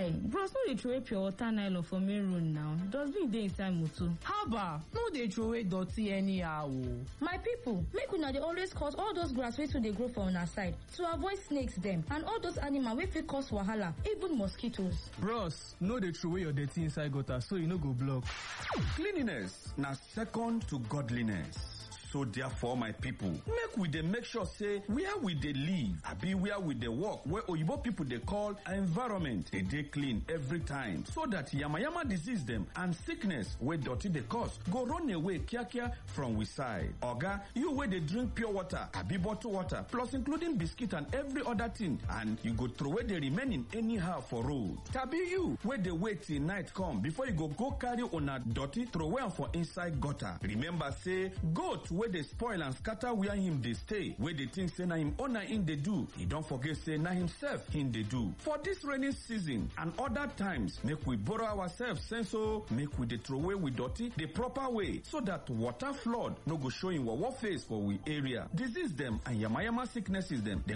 Guy, bros no dey throway pure water nylon for main road now. Dustbin dey inside motor. haba no dey throway dirty anyhow o. my people make una dey always cut all those grass wey too dey grow for una side to avoid snakes dem and all those animal wey fit cause wahala even mosquitoes. bros no dey throway your dirty inside gutter so e no go block. Cleanliness na second to godliness. So therefore, my people, make we dey make sure say where we dey live, abi where we dey work, where oyibo people dey call environment, dey dey clean every time, so that yamayama disease dem and sickness wey dirty dey cause go run away kiakia from we side. Oga, you wey dey drink pure water, abi bottled water, plus including biscuit and every other thing, and you go throway the remaining anyhow for road. Tabi you wey dey wait till night come before you go go carry una dirty throway am for inside gutter. Remember say goat wey dey spoil and scatter where him dey stay, wey dey think say na him owner him dey do, e don forget say na himself him dey do. For this rainy season and other times, make we borrow ourselves sense o, make we dey throway we dirty the proper way so that water flood no go show him wawa face for we area. Disease dem and yamayama sicknesses dem, dem